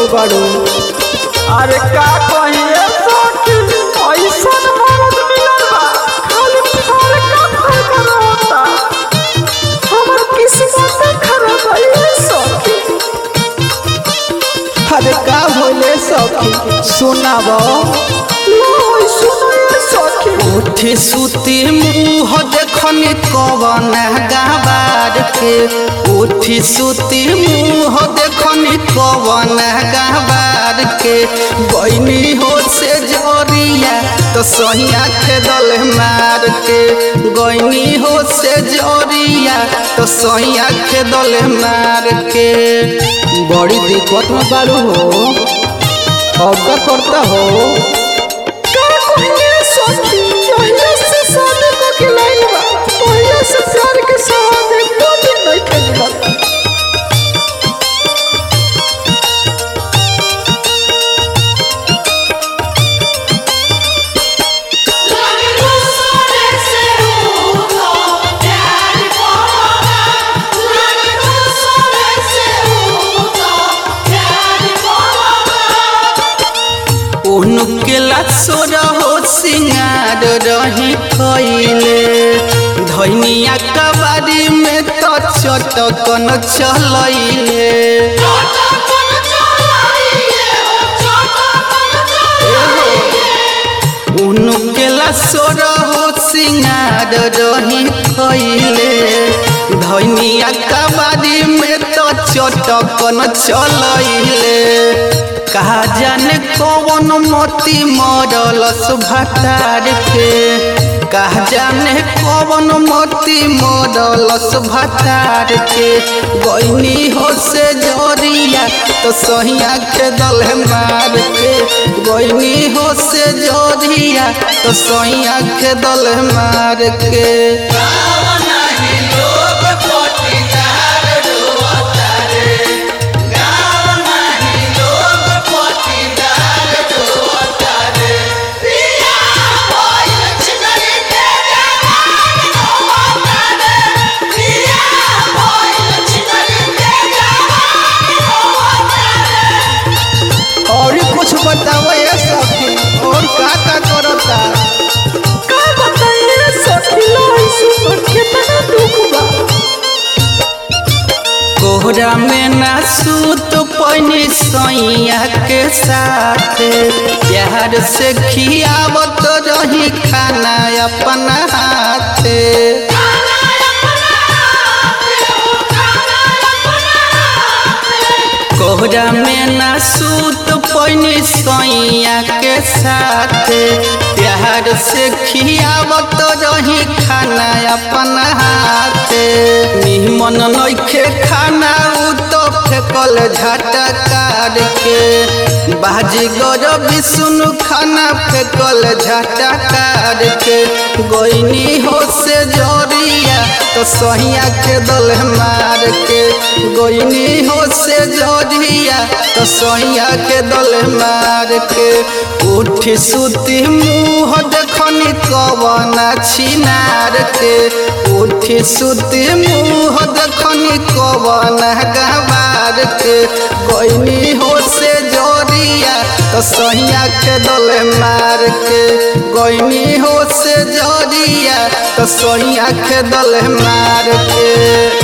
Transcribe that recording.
पड़ल बाड़ू अरे का कहिए सखी ऐसन मरद मिलल बा खाली फड़का फड़का रहता हमर किस्मत खराब है ये सखी अरे का होले सखी सुनाब लो सुनो ये सखी उठी सुती मुँह देखनी कवन गाबार के उठी सुती मुँह देखनी कवन गाबार के बहनी हो से जरिया तो सहिया खेदल मार के गैनी हो से जरिया तो सहिया खेदल मार के बड़ी दिक्कत में बाड़ू हो अब का करता हो का कहिए सखी पहले से शादी को के लाइन बा पहले से प्यार के सवाद एक दो दिन नहीं खेलबा उनके लासोर हो सिंगार रही खैले धनिया कबाड़ी में तो चटकन चलैले उनके लासोर हो सिंगार रही खैले धनिया कबाड़ी में तो चटकन चलैले कहा जाने कौन मोती मरलस भटार के कहा जाने कौन मोती मरलस भटार के गैनी हो से जरिया तो सहिया के दल मार के गैनी हो से जरिया तो सहिया के दल मार के और कुछ बताओ ये सखी और का का करता का बताइए सखी लो सुनो कितना दुख बा कोहरा में ना सूत पैनी सैया के साथ प्यार से खियावत रही खाना अपना हाथ कोहरा में ना सूत पैनी सैया के साथ प्यार से खियावत रही खाना अपना हाथ निमन नइखे खाना उ तो फेकल झटकार के बाजी गर विष्णु खाना फेकल झटकार के गैनी हो से जरिया तो सहिया के दल मार के गैनी हो से जरिया तो सहिया के दल मार के उठी सुती मुँह देखनी कवन छिनार के उठी सुती मुँह देखनी कवन गवार के गैनी हो से जरिया तो सहिया के दल मार के गैनी हो से जरिया तो सहिया के दल मार के